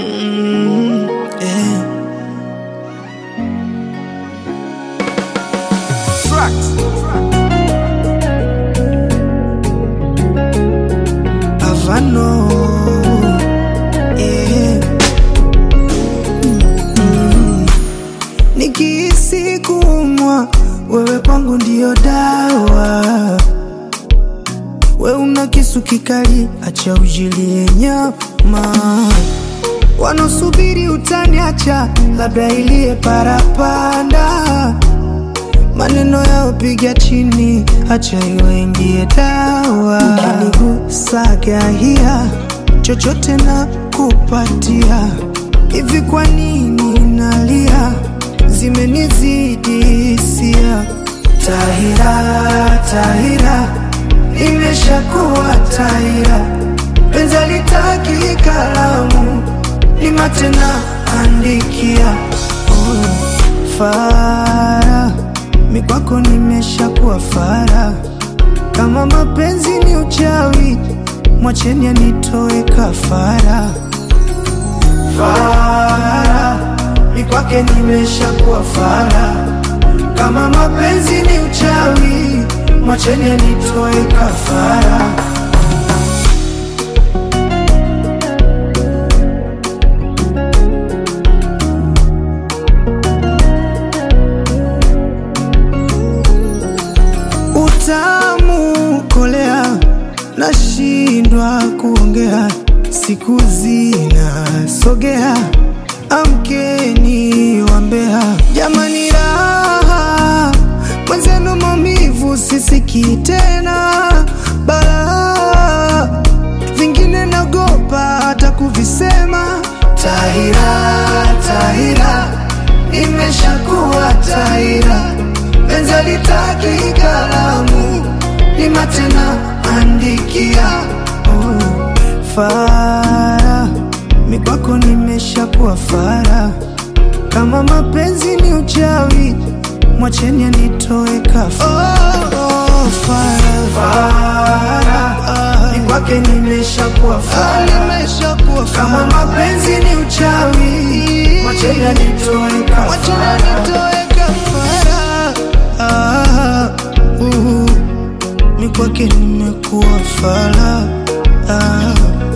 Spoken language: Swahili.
Mm, yeah. Havano, yeah. Mm. Nikihisi kuumwa, wewe kwangu ndio dawa. We una kisu kikali, acha ujilie nyama. Wanaosubiri utaniacha, labda ilie parapanda. Maneno yao piga chini, acha iwaingie dawa. Ukinigusaga hia, chochote na kupatia. Hivi kwa nini nalia? Zimenizidi hisia. Tahira, Tahira, nimeshakuwa Tahira. Penzi litaki kalamu, ni matena andikia. Oh, fara mikwako nimeshakuwa fara. Kama mapenzi ni uchawi, mwacheni anitoe kafara. Fara mikwake nimeshakuwa fara. Kama mapenzi ni uchawi, mwacheni anitoe kafara. Utamu kolea, nashindwa kuongea, siku zinasogea, amkeni wambea, jamani raha mwenzenu, maumivu sisikii tena, balaa vingine nagopa hata kuvisema. Tahira, Tahira, nimeshakuwa Tahira, penzi litaki kalamu, ni matena andikia. Oh, fara mikwako nimeshakuwa fara, kama mapenzi ni uchawi, mwacheni anitoe kafara. Oh, oh, fara, fara mikwake nimeshakuwa fara, nimeshakuwa fara. Kama mapenzi ni uchawi, mwacheni anitoe kafara. Ah, uh, mikwake nimekuwa fala ah.